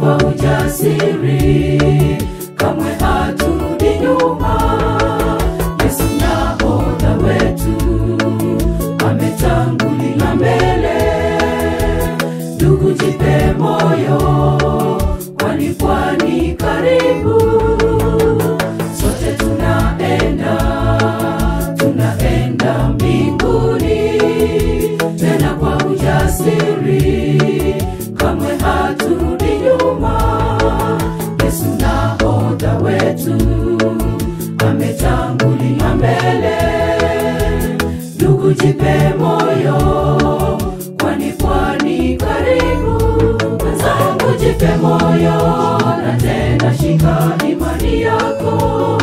kwa ujasiri, kamwe haturudi nyuma. Yesu nahodha wetu ametangulia mbele. Ndugu, jipe moyo, kwani pwani karibu. Sote tunaenda, tunaenda mbinguni, tena kwa ujasiri, kamwe haturudi nyuma. Yesu nahodha wetu ametangulia mbele. Ndugu, jipe moyo, kwani pwani karibu. Mwenzangu, jipe moyo, na tena shika imani yako.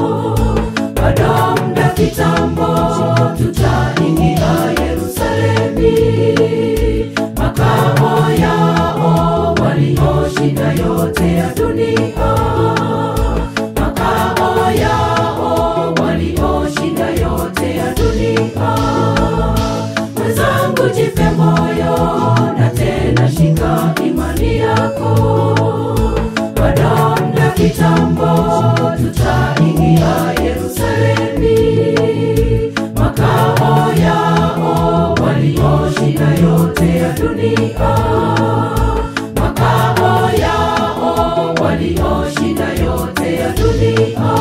Bado muda kitambo, tutaingia Yerusalemi, makao yao walioshinda yote ya dunia makao yao walioshinda yote ya dunia. Mwenzangu, jipe moyo na tena shika imani yako. Bado muda kitambo, tutaingia Yerusalemi, makao yao walioshinda yote ya dunia makao yao walioshinda yote ya dunia.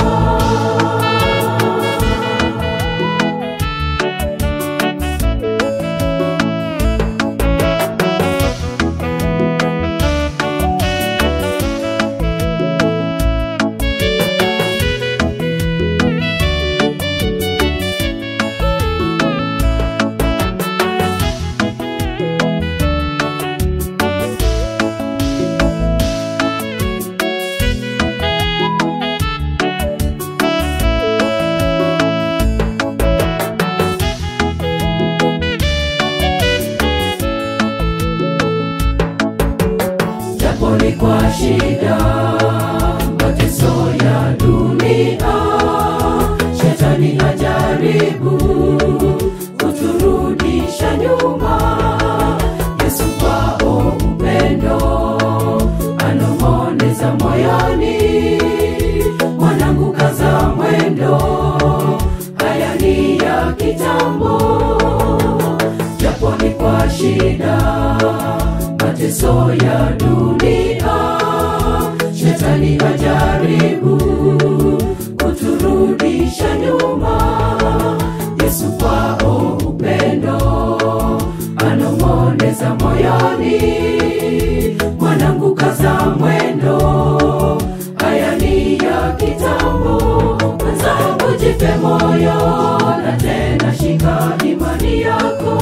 japo ni kwa shida, mateso ya dunia, shetani ajaribu kuturudisha nyuma. Yesu kwao upendo anong'oneza moyoni, mwanangu, kaza mwendo, haya ni ya kitambo japo ni kwa shida, mateso ya dunia, shetani ajaribu kuturudisha nyuma. Yesu kwao upendo anong'oneza moyoni, mwanangu, kaza mwendo, haya ni ya kitambo. Mwenzangu, jipe moyo na tena shika imani yako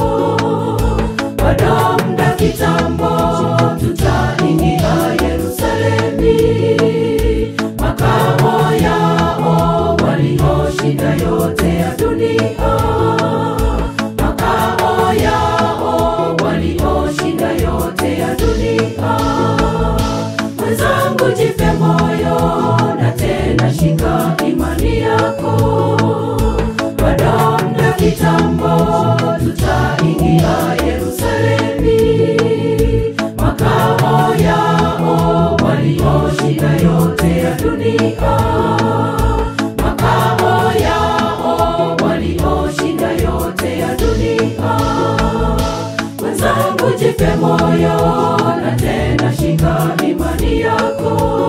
bado muda kitambo, tutaingia Yerusalemi, makao yao walioshinda yote ya dunia, makao yao walioshinda yote ya dunia. Mwenzangu, jipe moyo na tena shika imani yako bado muda kitambo, tutaingia Yerusalemi, makao yao walioshinda yote ya dunia, makao yao walioshinda yote ya dunia. Mwenzangu, jipe moyo na tena shika imani yako